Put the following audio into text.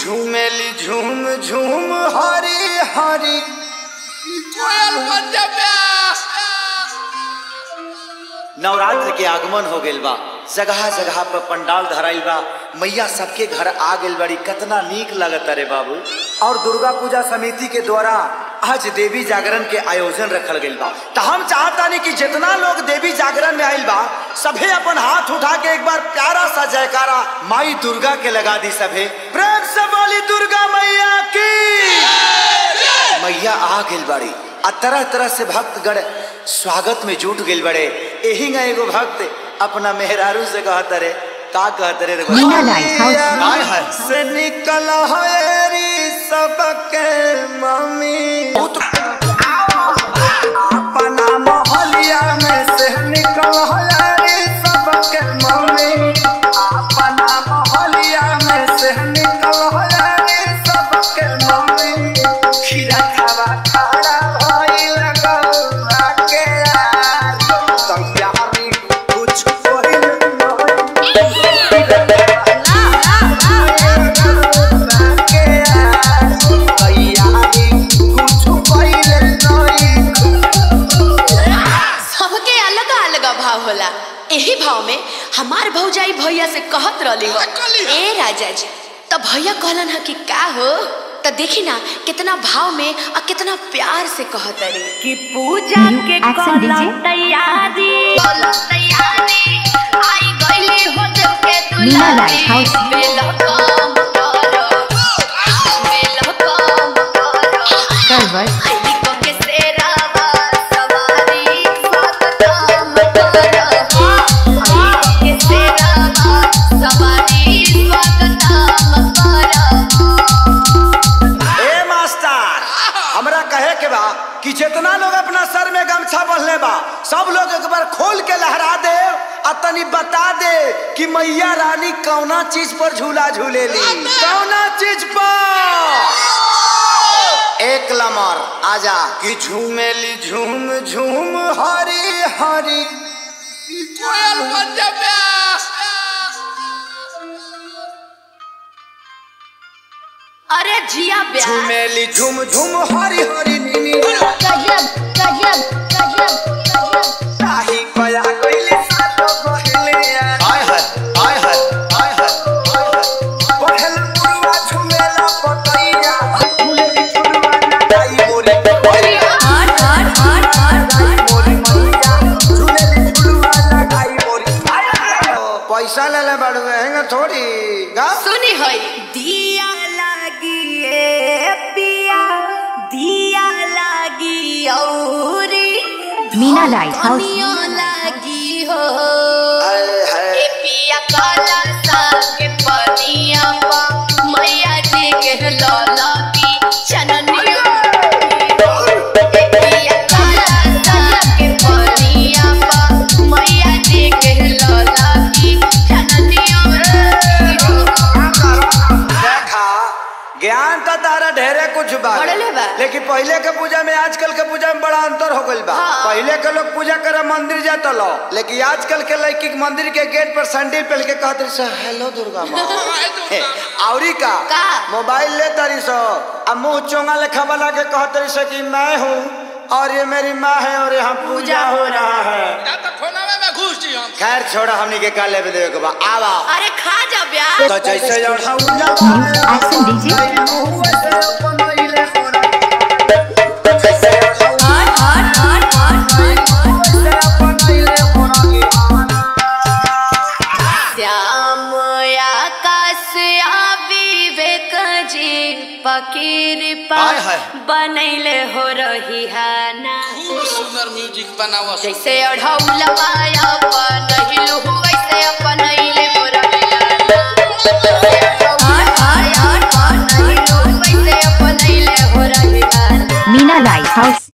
झूमेली झूम झूम हरी हरी कोयल बन जा प्यास नवरात्र के आगमन हो गइल बा जगह जगह पर पंडाल धराइल बा मैया सबके घर आ गइल बड़ी कितना नीक लगत रे बाबू और दुर्गा पूजा समिति के द्वारा आज देवी जागरण के आयोजन रखल गइल बा तो हम चाहतानी कि जितना लोग देवी जागरण में आइल बा सभे अपन हाथ उठा के एक बार प्यारा सा जयकारा माई दुर्गा के लगा दी सभे प्रेम से बोली दुर्गा मैया की मैया आ गइल बड़ी आ तरह तरह से भक्तगण स्वागत में जुट गइल बड़े एही ना एगो भक्त अपना मेहरारू से कहत रे का कहत रे रे मीना लाइट हाउस। हाय हाय से निकल हरी सबके मम्मी अपना मोहलिया में से निकल हरी सबके मम्मी अपना मोहलिया में से निकल हरी सबके मम्मी खीरा खावा खाड़ा भइल गौआ के यार तैयारी कुछ होइल सबके अलग अलग भाव होला एही भाव में हमार भौजाई भैया से कहत रहली हो कहली हो। ए राजा जी तो भैया कहलन ह कि का हो तो देखी ना कितना भाव में और कितना प्यार से कहत रे कि पूजा के एक्शन दीजिए तैयारी तैयारी आई गईली हो जब के मीना लाइट हाउस। वेलकम करो वेलकम करो सर्वर आईली को के सेरावा सवारी स्वागतम करो आईली के सेरावा सवारी स्वागतम करो ए मास्टर हमरा कहे के बा कि जितना लोग अपना सर में गमछा बंधले बा सब लोग एक बार खोल के लहरा दे आ तनी बता दे कि मैया रानी कौना चीज पर झूला झूलेली कौना चीज पर एक लमर आजा कि झूमेली झूम झूम हरी हरी कोयल बन जा प्यास अरे जिया ब्याह झूमेली झूम झूम हरी हरी नीनी गजब गजब गजब गजब ताही कया कइले सातो कहले हाय हाय हाय हाय हाय हाय हाय हाय पहल मुरुआ झुमेला पतैया झूलेली झुलवा लगाई मोरी मोरी हट हट हट हट हट मोरी मैया झूलेली झुलवा लगाई मोरी पैसा ले ले बड़ू हैंगा थोड़ी गा सुनी होई दिया लागी ए पिया दिया लागी औरी मीना लाइट हाउस। धनिया लागी हो हाय हाय ए पिया काला साग के पनिया पा मैया जी के लौला की चननिया ए पिया काला साग के पनिया पा मैया जी के लौला की चननिया देखा ज्ञान तो तारा ढेरे कुछ बा बढ़ले बा। लेकिन पहले के पूजा में आजकल के पूजा में बड़ा अंतर हो गइल बा हाँ। पहले के लोग पूजा करे मंदिर जाता लो लेकिन आजकल के लड़की के मंदिर के गेट पर सैंडल पहन के कहते रही हेलो दुर्गा माँ हाय हे, दुर्गा औरी का का? मोबाइल ले तारी सो अब मुंह चोंगा लेखा बना के कहते रही सो कि मैं हूँ और ये मेरी माँ है और यहाँ पूजा हो रहा है या तो फोनवे में घुस जी हम खैर छोड़ा हमनी के का लेवे देवे के बा आवा अरे खा जा ब्याह तो जैसे एक्शन दीजिए हट हट हट हट श्याम आकाश आ विवेक जी फकीर हाय हाय। बनैले हो रही है ना खूब सुंदर म्यूजिक बनावस जैसे अढ़ौलवा बनैलु वैसे अपनैले हो रही है ना हट हट हट बनैलु वैसे अपनैले हो रही है ना मीना लाइट हाउस